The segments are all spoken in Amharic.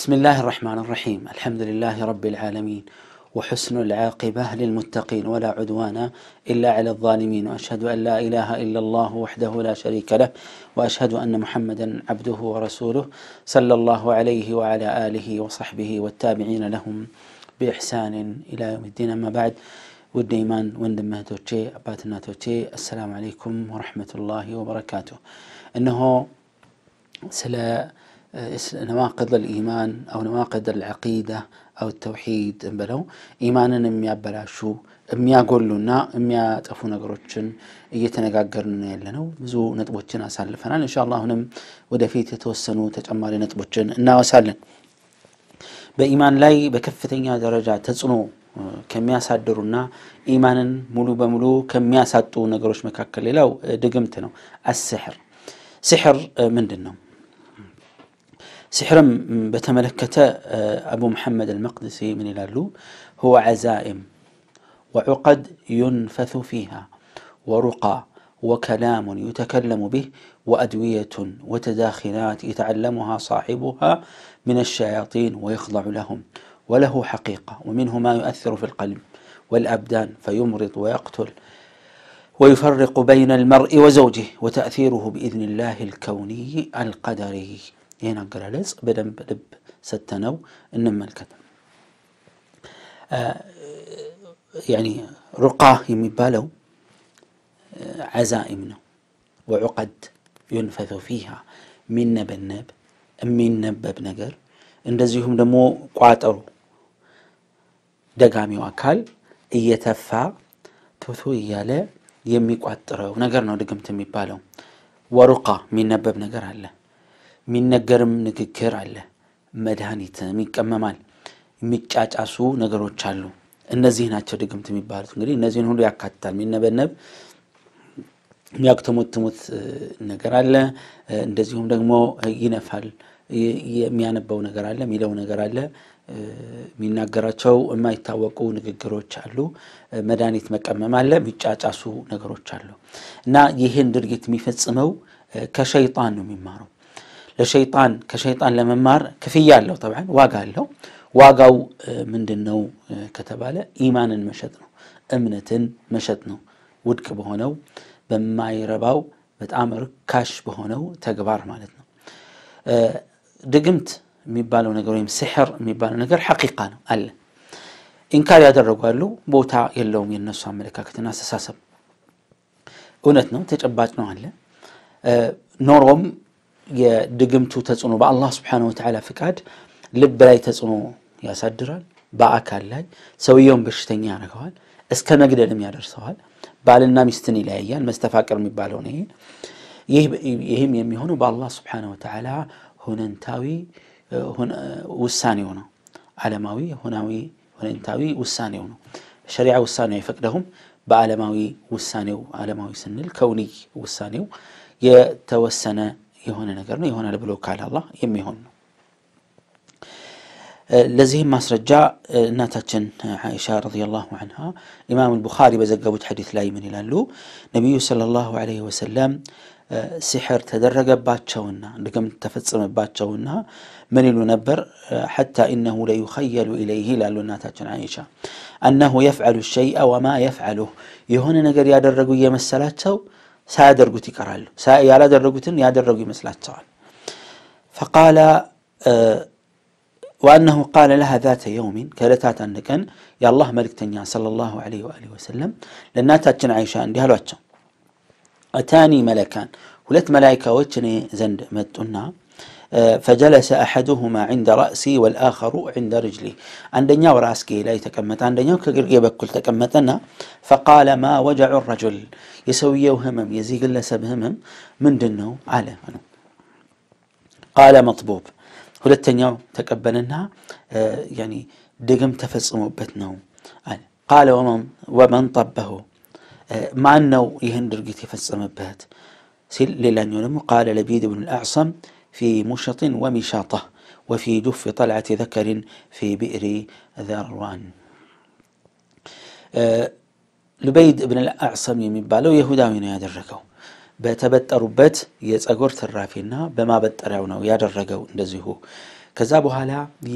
بسم الله الرحمن الرحيم الحمد لله رب العالمين وحسن العاقبة للمتقين ولا عدوان إلا على الظالمين وأشهد أن لا إله إلا الله وحده لا شريك له وأشهد أن محمدا عبده ورسوله صلى الله عليه وعلى آله وصحبه والتابعين لهم بإحسان إلى يوم الدين أما بعد ውድ ኢማን ወንድም እህቶቼ አባት እናቶቼ አሰላሙ አለይኩም ወረሕመቱላሂ ወበረካቱ እነሆ ስለ ነዋቅድ ልኢማን አው ነዋቅድ ልዓቂዳ አው ተውሒድ ብለው ኢማንን የሚያበላሹ የሚያጎሉና የሚያጠፉ ነገሮችን እየተነጋገርን ነው ያለ ነው ብዙ ነጥቦችን አሳልፈናል እንሻ አሁንም ወደፊት የተወሰኑ ተጨማሪ ነጥቦችን እናወሳለን በኢማን ላይ በከፍተኛ ደረጃ ተጽዕኖ ከሚያሳድሩና ኢማንን ሙሉ በሙሉ ከሚያሳጡ ነገሮች መካከል ሌላው ድግምት ነው አስሕር ስሕር ምንድን ነው ስሕርም በተመለከተ አቡ መሐመድ አልመቅድሲ ምን ይላሉ هو عزائم وعقد ينفث فيها ورقى وكلام يتكلم به وأدوية وتداخلات يتعلمها صاحبها من الشياطين ويخضع لهم وله حقيقة ومنه ما يؤثر في القلب والأبدان فيمرض ويقتل ويفرق بين المرء وزوجه وتأثيره بإذن الله الكوني القدري هنا قرالز بدن بدب ستنو إنما الكتب آه يعني رقاه يمبالو آه عزائمنا وعقد ينفث فيها من نب النب من نبب نقر እንደዚሁም ደግሞ ቋጠሮ ደጋሚው አካል እየተፋ ቶቶ እያለ የሚቋጥረው ነገር ነው ድግምት የሚባለው ወሩቃ የሚነበብ ነገር አለ የሚነገርም ንግግር አለ መድኃኒትም ይቀመማል የሚጫጫሱ ነገሮች አሉ እነዚህ ናቸው ድግምት የሚባሉት እንግዲህ እነዚህን ሁሉ ያካትታል የሚነበነብ የሚያክተሙትሙት ነገር አለ እንደዚሁም ደግሞ ይነፋል የሚያነበው ነገር አለ የሚለው ነገር አለ የሚናገራቸው የማይታወቁ ንግግሮች አሉ መድኃኒት መቀመም አለ የሚጫጫሱ ነገሮች አሉ እና ይህን ድርጊት የሚፈጽመው ከሸይጣን ነው የሚማረው ለሸይጣን ከሸይጣን ለመማር ክፍያ አለው ተብን ዋጋ አለው ዋጋው ምንድን ነው ከተባለ ኢማንን መሸጥ ነው እምነትን መሸጥ ነው ውድቅ በሆነው በማይረባው በጣም ርካሽ በሆነው ተግባር ማለት ነው ድግምት የሚባለው ነገር ወይም ስሕር የሚባለው ነገር ሐቂቃ ነው አለ ኢንካር ያደረጓሉ ቦታ የለውም የነሱ አመለካከትና አስተሳሰብ እውነት ነው ተጨባጭ ነው አለ ኖሮም የድግምቱ ተጽዕኖ በአላህ ስብሓን ወተላ ፍቃድ ልብ ላይ ተጽዕኖ ያሳድራል በአካል ላይ ሰውየውን በሽተኛ ያደርገዋል እስከ መግደልም ያደርሰዋል ባልና ሚስትን ይለያያል መስተፋቅር የሚባለው ነው ይህም የሚሆነው በአላህ ስብሓን ወተላ ሁነንታዊ ውሳኔው ነው ዓለማዊ ሁናዊ ሁነንታዊ ውሳኔው ነው ሸሪዓ ውሳኔው አይፈቅደውም በዓለማዊ ውሳኔው ዓለማዊ ስንል ከውንይ ውሳኔው የተወሰነ የሆነ ነገር ነው ይሆናል ብሎ ካለ አላህ የሚሆን ነው ለዚህም ማስረጃ እናታችን አይሻ ረዲየላሁ አንሃ ኢማም አልቡኻሪ በዘገቡት ሐዲት ላይ ምን ይላሉ ነቢዩ ሰለላሁ ዐለይሂ ወሰለም ሲሕር ተደረገባቸውና ድግምት ተፈጸመባቸውና ምን ይሉ ነበር ሐታ ኢነሁ ለዩኸየሉ ኢለይህ ይላሉ እናታችን አይሻ አነሁ የፍዐሉ ሸይአ ወማ የፍዐሉህ የሆነ ነገር ያደረጉ እየመሰላቸው ሳያደርጉት ይቀራሉ ያላደረጉትን ያደረጉ ይመስላቸዋል ፈቃለ وأنه قال لها ذات يوم كالتات أنكن يا الله ملكتنيا صلى الله عليه وآله وسلم لأنها تاتشن عائشة عندي هلواتشو أتاني ملكان ሁለት መላይካዎች እኔ ዘንድ መጡና ፈጀለሰ አሐዱሁማ ዕንደ ረእሲ ወልአኸሩ ዕንደ ርጅሊ አንደኛው ራስጌ ላይ ተቀመጠ አንደኛው ከግርጌ በኩል ተቀመጠና ፈቃለ ማ ወጀዑ ረጁል የሰውየው ህመም የዚህ ግለሰብ ህመም ምንድን ነው አለ ቃለ መጥቡብ ሁለተኛው ተቀበልና ድግም ተፈጽሞበት ነው አለ ቃለ ወመን ጠበሁ ማን ነው ይህን ድርጊት የፈጸመበት ሲል ሌላኛው ደግሞ ቃለ ለቢድ ብን ልአዕሰም ፊ ሙሸጥን ወሚሻጣ ወፊ ጁፍ ጠልዓት ዘከሪን ፊ ብዕሪ ዘርዋን ሉበይድ ብን ልአዕሰም የሚባለው የሁዳዊ ነው ያደረገው በተበጠሩበት የጸጉር ትራፊና በማበጠሪያው ነው ያደረገው እንደዚሁ ከዛ በኋላ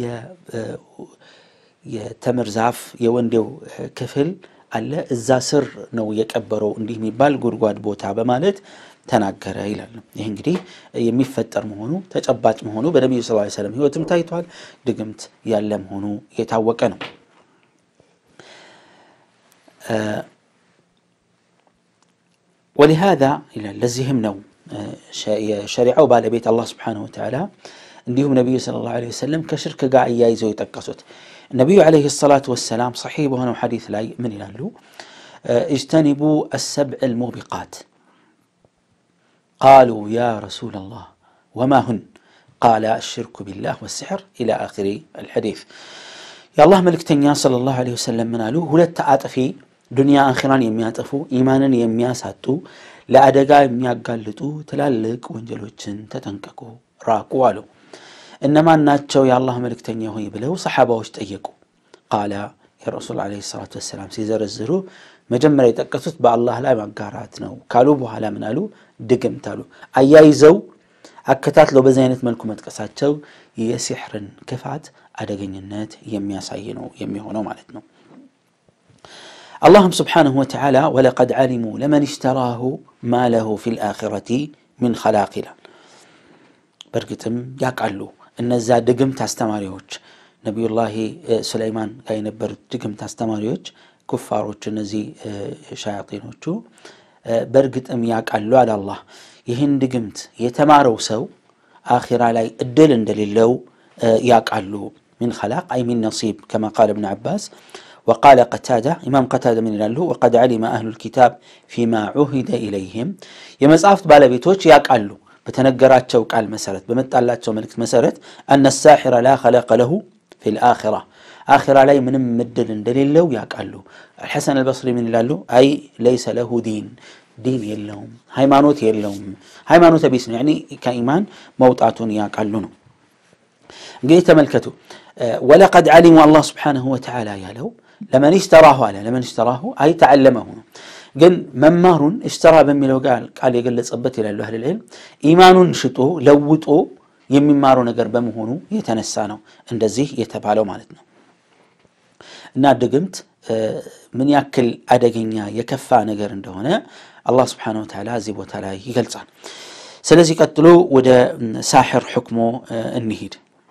የተምር ዛፍ የወንዴው ክፍል አለ እዛ ስር ነው የቀበረው እንዲህ የሚባል ጉድጓድ ቦታ በማለት ተናገረ ይላል። ይህ እንግዲህ የሚፈጠር መሆኑ ተጨባጭ መሆኑ በነቢዩ ስ ሰለም ህይወትም ታይቷል። ድግምት ያለ መሆኑ የታወቀ ነው። ወሊሃዛ ይላል ለዚህም ነው የሸሪዓው ባለቤት አላህ ስብሓነሁ ወተዓላ እንዲሁም ነቢዩ ሰለላሁ ዐለይሂ ወሰለም ከሽርክ ጋር እያይዘው የጠቀሱት ነቢዩ ዐለይሂ ሰላቱ ወሰላም ሰሒህ በሆነው ሐዲስ ላይ ምን ይላሉ? እጅተኒቡ አሰብዕ ልሙቢቃት ቃሉ ያ ረሱለላህ ወማ ሁን ቃለ አሽርኩ ቢላህ ወስሕር ኢላ አኺሪ አልሐዲስ። የአላህ መልእክተኛ ሰለላሁ ዐለይሂ ወሰለም ምን አሉ? ሁለት አጥፊ ዱንያ አኺራን የሚያጠፉ ኢማንን የሚያሳጡ ለአደጋ የሚያጋልጡ ትላልቅ ወንጀሎችን ተጠንቀቁ፣ ራቁ አሉ። እነማን ናቸው የአላህ መልእክተኛ ሆይ ብለው ሰሓባዎች ጠየቁ። ቃላ የረሱል ዐለይሂ ሰላቱ ወሰላም ሲዘረዝሩ መጀመሪያ የጠቀሱት በአላህ ላይ ማጋራት ነው ካሉ በኋላ ምን አሉ? ድግምት አሉ። አያይዘው አከታትለው በዚህ አይነት መልኩ መጥቀሳቸው የሲሕርን ክፋት አደገኝነት የሚያሳይ ነው የሚሆነው ማለት ነው። አላህም ስብሓነሁ ወተዓላ ወለቀድ ዓሊሙ ለመን እሽተራሁ ማ ለሁ ፊ ልአኺረቲ ምን ኸላቅ ይላል። በእርግጥም ያውቃሉ እነዛ ድግምት አስተማሪዎች ነቢዩላሂ ሱለይማን ጋር የነበሩት ድግምት አስተማሪዎች ኩፋሮች፣ እነዚህ ሻያጢኖቹ በእርግጥም ያውቃሉ አለ አላህ። ይህን ድግምት የተማረው ሰው አኺራ ላይ እድል እንደሌለው ያውቃሉ። ሚን ኸላቅ አይ ሚን ነሲብ ከማ ቃለ እብን ዓባስ ወቃለ ቀታዳ ኢማም ቀታዳ ምን ይላሉ? ወቀድ ዓሊመ አህሉ ልኪታብ ፊማ ዑሂደ ኢለይህም የመጽሐፍት ባለቤቶች ያውቃሉ በተነገራቸው ቃል መሰረት በመጣላቸው መልእክት መሰረት አነ ሳሒረ ላ ኸለቀ ለሁ ፊ ልአኺራ አኺራ ላይ ምንም ምድል እንደሌለው ያውቃሉ። አልሐሰን አልበስሪ ምን ይላሉ? አይ ለይሰ ለሁ ዲን ዲን የለውም ሃይማኖት የለውም ሃይማኖተ ቢስ ነው ያኒ ከኢማን መውጣቱን ያውቃሉ ነው። እንግዲህ ተመልከቱ ወለቀድ ዓሊሙ አላህ ስብሓነሁ ወተዓላ ያለው ለመን እሽተራሁ አለ ለመን እሽተራሁ አይ ተዓለመሁ ነው ግን መማሩን እሽተራ በሚለው ቃል የገለጸበት ይላሉ አህል ልዕልም ኢማኑን ሽጦ ለውጦ የሚማረው ነገር በመሆኑ የተነሳ ነው እንደዚህ የተባለው ማለት ነው። እና ድግምት ምን ያክል አደገኛ የከፋ ነገር እንደሆነ አላህ ስብሓነሁ ወተዓላ እዚህ ቦታ ላይ ይገልጻል። ስለዚህ ቀጥሎ ወደ ሳሕር ሕክሞ እንሂድ።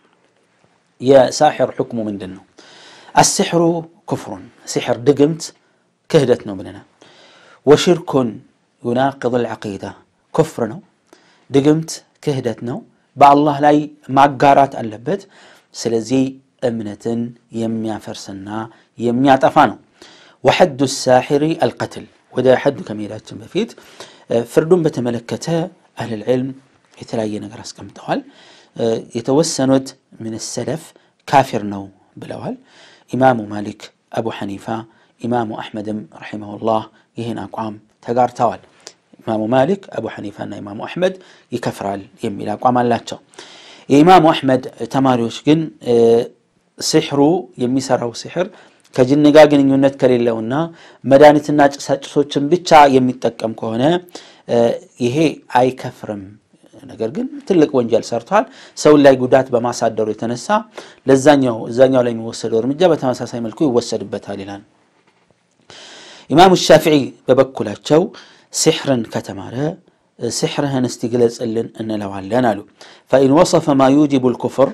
የሳሕር ሕክሙ ምንድን ነው? አስሕሩ ኩፍሩን ሲሕር ድግምት ክህደት ነው ብለናል። ወሽርኩን ዩናቅድ ልዓቂዳ ኩፍር ነው። ድግምት ክህደት ነው። በአላህ ላይ ማጋራት አለበት። ስለዚህ እምነትን የሚያፈርስና የሚያጠፋ ነው። ወሐዱ ሳሒሪ አልቀትል። ወደ ሐዱ ከመሄዳችን በፊት ፍርዱን በተመለከተ አህለል ዒልም የተለያየ ነገር አስቀምጠዋል። የተወሰኑት ምን ሰለፍ ካፊር ነው ብለዋል። ኢማሙ ማሊክ፣ አቡ ሐኒፋ፣ ኢማሙ አሕመድም ረሒመሁላህ ይህን አቋም ተጋርተዋል። ኢማሙ ማሊክ፣ አቡ ሐኒፋና ኢማሙ አሕመድ ይከፍራል የሚል አቋም አላቸው። የኢማሙ አሕመድ ተማሪዎች ግን ሲሕሩ የሚሰራው ሲሕር ከጅን ጋር ግንኙነት ከሌለውና መድኃኒትና ጭሳጭሶችን ብቻ የሚጠቀም ከሆነ ይሄ አይከፍርም። ነገር ግን ትልቅ ወንጀል ሰርቷል። ሰውን ላይ ጉዳት በማሳደሩ የተነሳ ለዛኛው እዛኛው ላይ የሚወሰደው እርምጃ በተመሳሳይ መልኩ ይወሰድበታል ይላል። ኢማሙ ሻፊዒ በበኩላቸው ሲሕርን ከተማረ ሲሕርህን እስቲ ግለጽልን እንለዋለን አሉ። ፈኢን ወሰፈ ማ ዩጅቡ ልኩፍር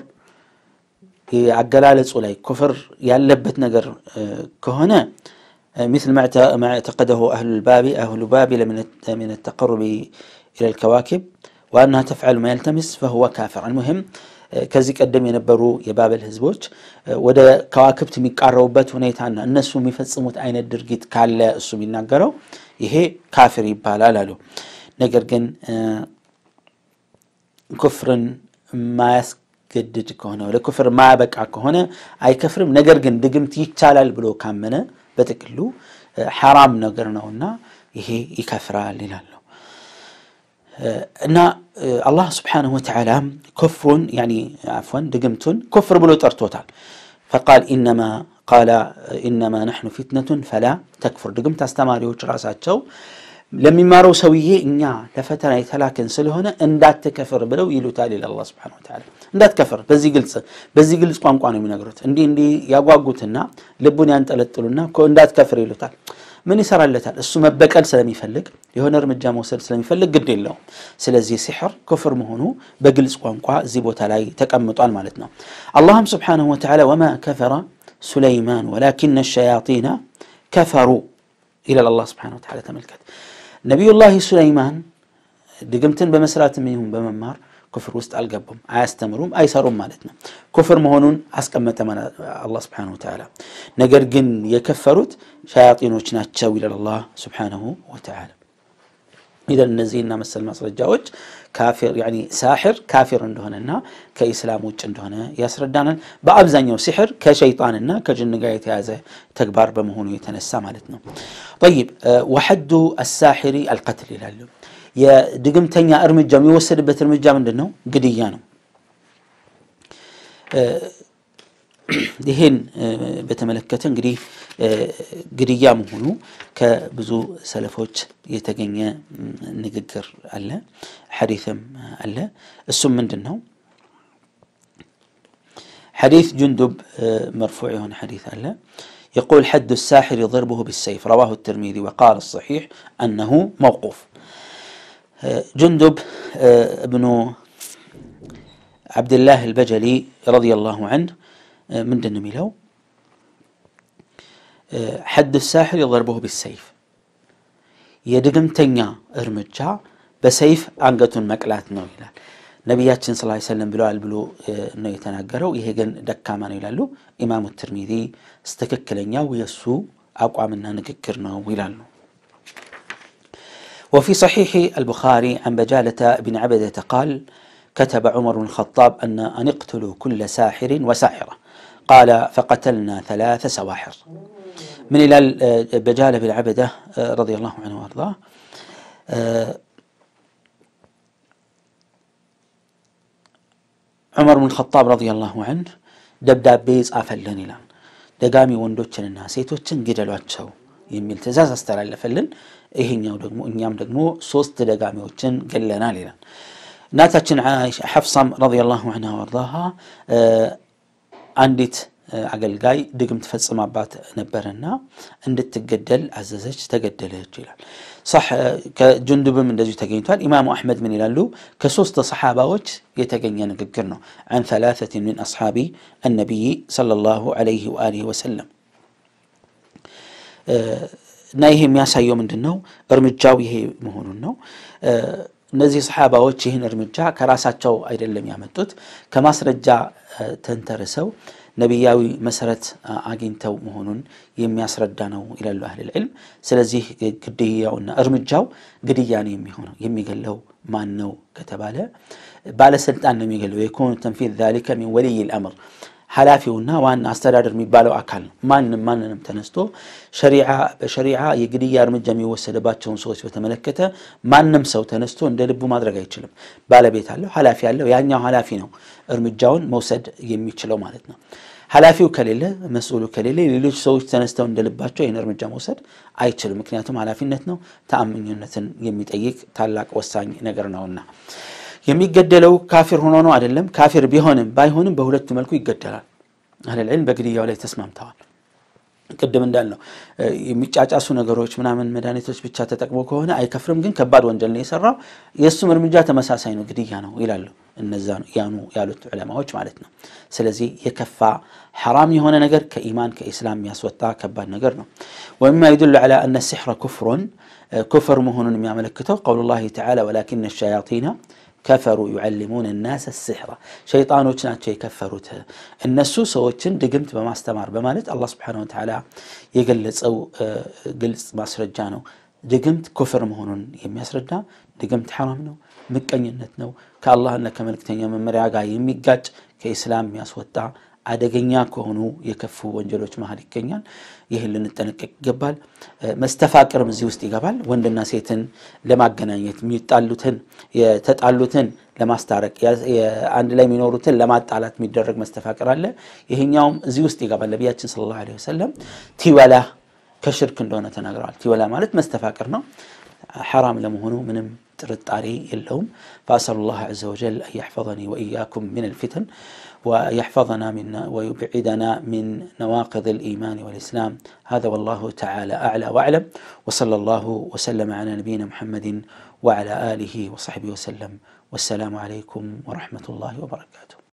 አገላለጹ ላይ ኩፍር ያለበት ነገር ከሆነ ምስል ማ ዕተቀደሁ አህሉልባቢ አህሉባቢለ ምን ተቀሩቢ ኢላ ልከዋኪብ ዋናሃ ተፍዓሉ ማ የልተምስ ፈሁወ ካፊር። አልሙሂም ከዚህ ቀደም የነበሩ የባበል ህዝቦች ወደ ከዋክብት የሚቃረቡበት ሁኔታና እነሱ የሚፈጽሙት አይነት ድርጊት ካለ እሱ የሚናገረው ይሄ ካፊር ይባላል አሉ። ነገር ግን ኩፍርን ማያስገድድ ከሆነ ወደ ኩፍር ማያበቃ ከሆነ አይከፍርም። ነገር ግን ድግምት ይቻላል ብሎ ካመነ በጥቅሉ ሐራም ነገር ነውና ይሄ ይከፍራል ይላሉ። እና አላህ ስብሓነሁ ወተዓላ ኩፍሩን ያኒ ዓፍወን ድግምቱን ኩፍር ብሎ ጠርቶታል። ፈቃል ኢነማ ቃለ ኢነማ ነሕኑ ፊትነቱን ፈላ ተክፍር። ድግምት አስተማሪዎች ራሳቸው ለሚማረው ሰውዬ እኛ ለፈተና የተላክን ስለሆነ እንዳትከፍር ብለው ይሉታል ይላል አላህ ሱብሓነሁ ወተዓላ። እንዳትከፍር በዚህ ግልጽ በዚህ ግልጽ ቋንቋ ነው የሚነግሩት። እንዲህ እንዲህ ያጓጉትና ልቡን ያንጠለጥሉና እኮ እንዳትከፍር ይሉታል። ምን ይሰራለታል? እሱ መበቀል ስለሚፈልግ የሆነ እርምጃ መውሰድ ስለሚፈልግ ግድ የለውም። ስለዚህ ሲሕር ኩፍር መሆኑ በግልጽ ቋንቋ እዚህ ቦታ ላይ ተቀምጧል ማለት ነው። አላህም ሱብሓነሁ ወተዓላ ወማ ከፈረ ሱለይማን ወላኪነ ሸያጢነ ከፈሩ ይላል አላህ ሱብሓነሁ ወተዓላ። ተመልከት ነቢዩላህ ሱለይማን ድግምትን በመስራትም ይሁን በመማር ኩፍር ውስጥ አልገቡም፣ አያስተምሩም፣ አይሰሩም ማለት ነው። ኩፍር መሆኑን አስቀመጠ አላህ ሱብሓነሁ ወተዓላ። ነገር ግን የከፈሩት ሸያጢኖች ናቸው ይላል አላህ ሱብሓነሁ ወተዓላ። ኢዘን እነዚህና መሰል ማስረጃዎች ካፊር ያኒ ሳሕር ካፊር እንደሆነና ከኢስላም ውጭ እንደሆነ ያስረዳናል። በአብዛኛው ሲሕር ከሸይጣንና ከጅን ጋር የተያዘ ተግባር በመሆኑ የተነሳ ማለት ነው። ጠይብ ወሐዱ አሳሕሪ አልቀትል ይላሉ። የድግምተኛ እርምጃ የሚወሰድበት እርምጃ ምንድን ነው? ግድያ ነው። ይህን በተመለከተ እንግዲህ ግድያ መሆኑ ከብዙ ሰለፎች የተገኘ ንግግር አለ፣ ሐዲትም አለ። እሱም ምንድን ነው? ሐዲት ጁንዱብ መርፉዕ የሆነ ሐዲት አለ። يقول حد الساحر ضربه بالسيف رواه الترمذي وقال الصحيح أنه موقوف جندب ابن عبد الله البجلي رضي الله عنه من دن ميلو حد الساحر ضربه بالسيف የድግምተኛ እርምጃ በሰይፍ አንገቱን መቅላት ነው ይላል ነቢያችን ስ ሰለም ብለዋል ብሎ ነው የተናገረው። ይሄ ግን ደካማ ነው ይላሉ ኢማሙ ትርሚዚ። ትክክለኛው የእሱ አቋምና ንግግር ነው ይላሉ። وفي صحيح البخاري عن بجالة بن عبدة قال كتب عمر بن الخطاب أن أن اقتلوا كل ساحر وساحرة قال فقتلنا ثلاث سواحر من إلى بجالة بن عبدة رضي الله عنه وأرضاه ዑመር ብን ኸጣብ ረዲየላሁ ዐንሁ ደብዳቤ ጻፈልን ይላል። ደጋሚ ወንዶችንና ሴቶችን ግደሏቸው የሚል ትእዛዝ አስተላለፈልን። ይሄኛው ደግሞ እኛም ደግሞ ሶስት ደጋሚዎችን ገለናል ይላል። እናታችን ሐፍሳም ረዲየላሁ ዐንሃ ወአርዳሃ አንዲት አገልጋይ ድግም ትፈጽማባት ነበርና እንድትገደል አዘዘች፣ ተገደለች ይላል። ከጁንዱብም እንደዚሁ ተገኝቷል። ኢማሙ አሕመድ ምን ይላሉ? ከሶስት ሰሓባዎች የተገኘ ንግግር ነው። አን ተላተትን ምን አስሓቢ አነቢይ ሰለላሁ ዐለይሂ ወአሊሂ ወሰለም እና ይሄ የሚያሳየው ምንድን ነው? እርምጃው ይሄ መሆኑን ነው። እነዚህ ሰሓባዎች ይህን እርምጃ ከራሳቸው አይደለም ያመጡት፣ ከማስረጃ ተንተርሰው ነቢያዊ መሰረት አግኝተው መሆኑን የሚያስረዳ ነው ይላሉ አህል ልዕልም። ስለዚህ ግድያውና እርምጃው ግድያ ነው የሚሆነው። የሚገለው ማን ነው ከተባለ ባለስልጣን ነው የሚገለው። የኩኑ ተንፊዝ ዛሊከ ሚን ወልይ ልአምር ኃላፊውና ዋና አስተዳደር የሚባለው አካል ነው። ማንም ማንንም ተነስቶ ሸሪዓ በሸሪዓ የግድያ እርምጃ የሚወሰድባቸውን ሰዎች በተመለከተ ማንም ሰው ተነስቶ እንደ ልቡ ማድረግ አይችልም። ባለቤት አለው፣ ኃላፊ አለው። ያኛው ኃላፊ ነው እርምጃውን መውሰድ የሚችለው ማለት ነው። ኃላፊው ከሌለ መስኡሉ ከሌለ ሌሎች ሰዎች ተነስተው እንደ ልባቸው ይህን እርምጃ መውሰድ አይችልም። ምክንያቱም ኃላፊነት ነው፣ ተአማኝነትን የሚጠይቅ ታላቅ ወሳኝ ነገር ነውና የሚገደለው ካፊር ሆኖ ነው አይደለም። ካፊር ቢሆንም ባይሆንም በሁለቱ መልኩ ይገደላል። አህለል ዒልም በግድያው ላይ ተስማምተዋል። ቅድም እንዳልነው የሚጫጫሱ ነገሮች ምናምን መድኃኒቶች ብቻ ተጠቅሞ ከሆነ አይከፍርም፣ ግን ከባድ ወንጀል ነው የሰራው። የእሱም እርምጃ ተመሳሳይ ነው፣ ግድያ ነው ይላሉ እነዛ ያኑ ያሉት ዑለማዎች ማለት ነው። ስለዚህ የከፋ ሐራም የሆነ ነገር ከኢማን ከኢስላም የሚያስወጣ ከባድ ነገር ነው። ወሚማ ይዱሉ ዐላ አነ ሲሕረ ኩፍሩን ኩፍር መሆኑን የሚያመለክተው ቀውሉላሂ ተዓላ ወላኪነ ሸያጢና ከፈሩ ዩዓሊሙን ናስ ሲሕራ ሸይጣኖች ናቸው የከፈሩት እነሱ ሰዎችን ድግምት በማስተማር በማለት አላህ ስብሓነሁ ወተዓላ የገለጸው ግልጽ ማስረጃ ነው። ድግምት ኩፍር መሆኑን የሚያስረዳ ድግምት ሐራም ነው፣ ምቀኝነት ነው፣ ከአላህና ከመልክተኛ መመሪያ ጋር የሚጋጭ ከኢስላም የሚያስወጣ አደገኛ ከሆኑ የከፉ ወንጀሎች መሀል ይገኛል። ይህን ልንጠነቀቅ ይገባል። መስተፋቅርም እዚህ ውስጥ ይገባል። ወንድና ሴትን ለማገናኘት የሚጣሉትን የተጣሉትን ለማስታረቅ አንድ ላይ የሚኖሩትን ለማጣላት የሚደረግ መስተፋቅር አለ። ይሄኛውም እዚህ ውስጥ ይገባል። ነቢያችን ሰለላሁ ዐለይሂ ወሰለም ቲወላ ከሽርክ እንደሆነ ተናግረዋል። ቲወላ ማለት መስተፋቅር ነው። ሐራም ለመሆኑ ምንም ጥርጣሬ የለውም። ፈአሰሉ ላህ ዐዘ ወጀል አን የሕፈظኒ ወኢያኩም ምን አልፊተን ويحفظنا من ويبعدنا من نواقض الإيمان والإسلام هذا والله تعالى أعلى وأعلم وصلى الله وسلم على نبينا محمد وعلى آله وصحبه وسلم والسلام عليكم ورحمة الله وبركاته